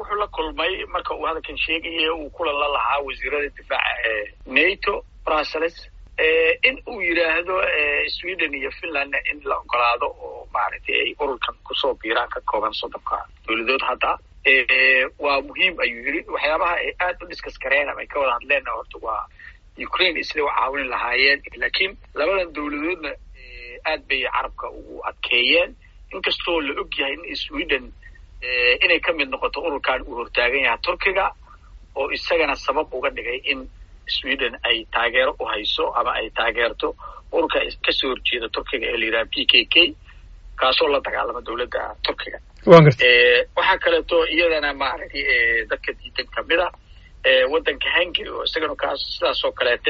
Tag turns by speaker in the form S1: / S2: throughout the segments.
S1: wuxuu la kulmay marka uu hadalkan sheegaya uu kulan la lahaa wasiirada difaaca ee nato brussels in uu yidhaahdo sweden iyo finlandna in la ogolaado oo maaragtay ay ururkan kusoo biiraan ka kooban soddonka dowladood hadda waa muhiim ayuu yidhi waxyaabaha ay aad u diskas kareen ama ay ka wada hadleenna horta waa ukraine isla u caawin lahaayeen laakiin labadan dowladoodna aad bay carabka ugu adkeeyeen inkastoo la og yahay in sweden inay ka mid noqoto ururkan uu hortaagan yahay turkiga oo isagana sabab uga dhigay in sweden ay taageero u hayso ama ay taageerto ururka kasoo horjeeda turkiga ee la yidhaha p k k kaasoo la dagaalama dowladda turkiga waxaa kaleeto iyadana maaragtay dadka diidan kamid a waddanka hungary oo isagana kaas sidaas oo kaleete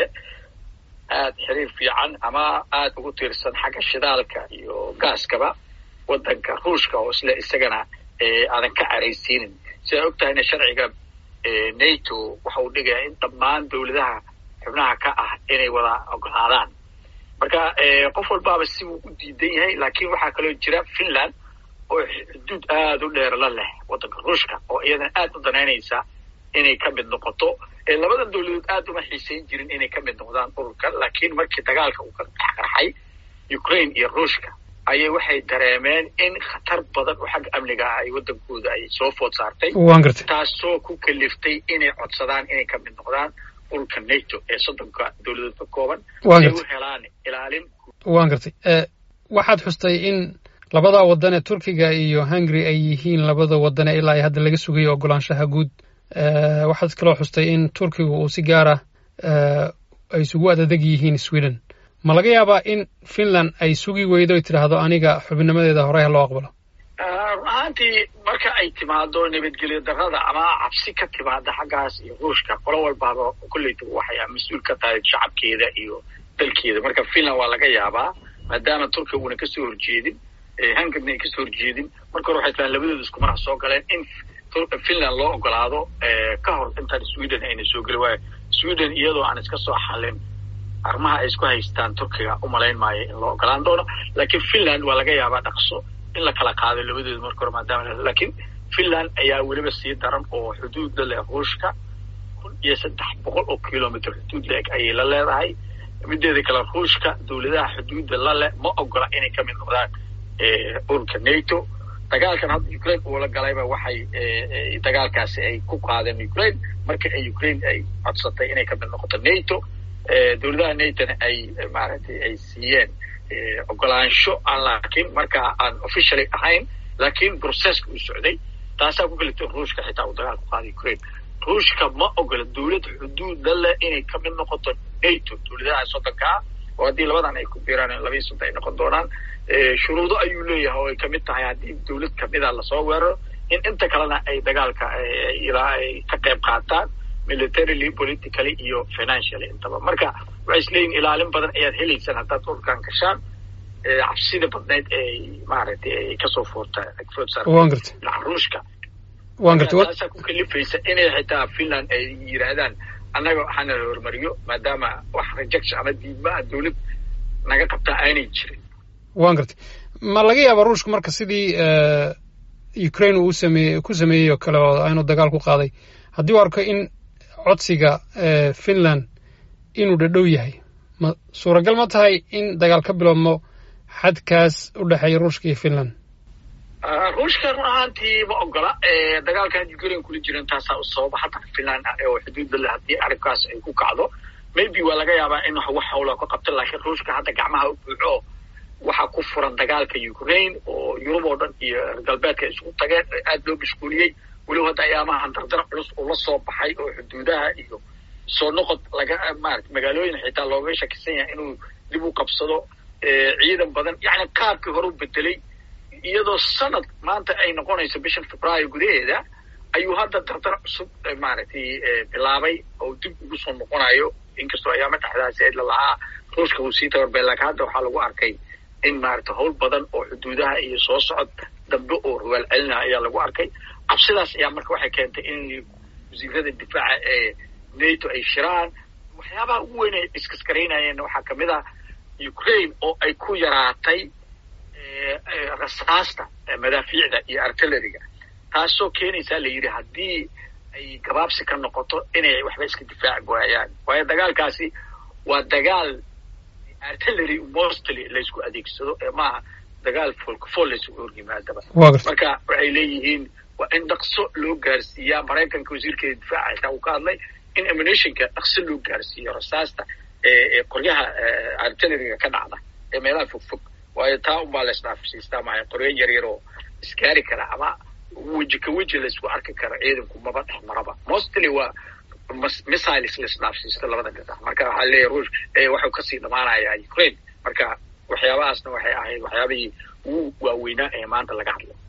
S1: aad xiriir fiican ama aada ugu tiirsan xagga shidaalka iyo gaaskaba waddanka ruushka oo isle isagana aadan ka caraysiinin sidaa og tahayna sharciga nato waxa uu dhigaya in dhammaan dowladaha xubnaha ka ah inay wada ogolaadaan marka qof walbaaba sibuu u diidan yahay laakiin waxaa kaloo jira finland oo xuduud aada u dheer la leh waddanka ruushka oo iyadana aada u danaynaysa inay ka mid noqoto labadan dowladood aada uma xiisayn jirin inay ka mid noqdaan ururka laakiin markii dagaalka uu ka dhexqarxay ukraine iyo ruushka ayay waxay dareemeen in khatar badan oo xagga amniga ah ay waddankooda ay soo food saartay taasoo ku kaliftay inay codsadaan inay ka mid noqdaan ururka nato ee soddonka dowladood ka kooban si ay u helaan ilaalin
S2: waan gartay waxaad xustay in labada waddan ee turkiga iyo hungary ay yihiin labada waddan ee ilaa ay hadda laga sugayo ogolaanshaha guud waxaad kaloo xustay in turkiga uu si gaara ay isugu adadeg yihiin sweden ma laga yaabaa in finland ay sugi weydo ay tidhaahdo aniga xubinnimadeeda horey ha loo aqbalo
S1: run ahaantii marka ay timaado nabadgelyo darrada ama cabsi ka timaada xaggaas iyo ruushka qolo walbaaba kolleyta waxay mas-uul ka tahay shacabkeeda iyo dalkeeda marka finland waa laga yaabaa maadaama turkiga uuna kasoo horjeedin hungarna ay kasoo horjeedin marka hore waxay tahaan labadooda isku marax soo galeen in finland loo ogolaado ka hor intaan sweden ayna soo geli waayo sweden iyadoo aan iska soo xalin arrimaha ay isku haystaan turkiga umalayn maayo in loo ogolaan doono laakiin finland waa laga yaabaa dhaqso in la kala qaado labadooda marka hore maadaama laakiin finland ayaa weliba sii daran oo xuduud la leh ruushka kun iyo saddex boqol oo kilomitr xuduud la-eg ayay la leedahay mideeda kale ruushka dowladaha xuduudda la leh ma ogola inay ka mid noqdaan ururka nato dagaalkan hadda ukraine uu la galayba waxay dagaalkaasi ay ku qaadeen ukraine marka ay ukraine ay codsatay inay ka mid noqoto nato dowladaha natona ay maaragtay ay siiyeen ogolaansho aan laakiin markaa aan officially ahayn laakiin processka uu socday taasaa ku kalita ruushka xitaa uu dagaal ku qaaday ukraine ruushka ma ogola dowlad xuduud la leh inay ka mid noqoto nato dowladaha soddonka ah oo haddii labadan ay ku biiraan labaiy soddon ay noqon doonaan shuruudo ayuu leeyahay oo ay kamid tahay haddii dowlad kamida lasoo weeraro in inta kalena ay dagaalka ilaa ay ka qayb qaataan militarily politically iyo financially intaba marka waxay isleeyihin ilaalin badan ayaad helaysaan haddaad ururkan gashaan cabsida badnayd ay maaragtay ay kasoo foorta
S2: wan gartay
S1: dhinaca ruushka
S2: wan gartay
S1: taasaa ku kalifaysa inay xitaa finland ay yidhaahdaan annaga waxaana la hormariyo maadaama wax rejection ama diidmaa dowlad naga qabtaa aanay jirin
S2: wan gartay ma laga yaaba ruushka marka sidii ukraine uu sameeye ku sameeyey oo kale oo aynu dagaal ku qaaday haddii u arko in codsiga finland inuu dhadhow yahay ma suuragal ma tahay in dagaal ka biloobmo xadkaas u dhexeeya ruushka iyo finland
S1: ruushka run ahaantii ma ogola dagaalkan ukraine kula jiran taasaa u sababa hadda finland oo xuduudda le haddii arrinkaas ay ku kacdo maybe waa laga yaabaa in wax hawla ka qabto laakiin ruushka hadda gacmaha u buuxo waxaa ku furan dagaalka ukraine oo yurub oo dhan iyo reer galbeedka isugu tageen aada loo mashquuliyey weliba hadda ayaamahan dardar culus uu la soo baxay oo xuduudaha iyo soo noqod laga maarata magaalooyin xitaa looga shakisan yahay inuu dib u qabsado ciidan badan yacni qaabkii hore u bedelay iyadoo sanad maanta ay noqonayso bishan februaayo gudaheeda ayuu hadda dardar cusub maaragtay bilaabay oo dib ugu soo noqonayo inkastoo ayaama dhexdaasi la lahaa ruushka uu sii tabarbay laakiin hadda waxaa lagu arkay in maarata howl badan oo xuduudaha iyo soo socod dambe oo rawaal celina ayaa lagu arkay cabsidaas ayaa marka waxay keentay in wasiirada difaaca ee nato ay shiraan waxyaabaha ugu weyn ay iskaskaraynayeen waxaa kamid ah ukraine oo ay ku yaraatay rasaasta madaafiicda iyo artilleriga taasoo keenaysaa la yidhi haddii ay gabaabsi ka noqoto inay waxba iska difaaci waayaan waayo dagaalkaasi waa dagaal artillery mostly laysku adeegsado ee maaha dagaal foolkafol laysugu horyimaadaba marka waxay leeyihiin waa in dhaqso loo gaarsiiyaa maraykanka wasiirkeeda difaaca xitaa uu ka hadlay in ammunitionka dhaqso loo gaarsiiyo rasaasta ee qoryaha artilleryga ka dhacda ee meelaha fogfog waayo taa unbaa laysdhaafsiistaa maaha qoryo yaryar oo isgaari kara ama weji ka weji laysku arki kara ciidanku maba dhex maraba mostly waa missiles laisdhaafsiisto labada dhinac marka waxaa leeyahy ruush waxuu kasii dhamaanayaa ukraine marka waxyaabahaasna waxay ahayd waxyaabihii ugu waaweynaa ee maanta laga hadlay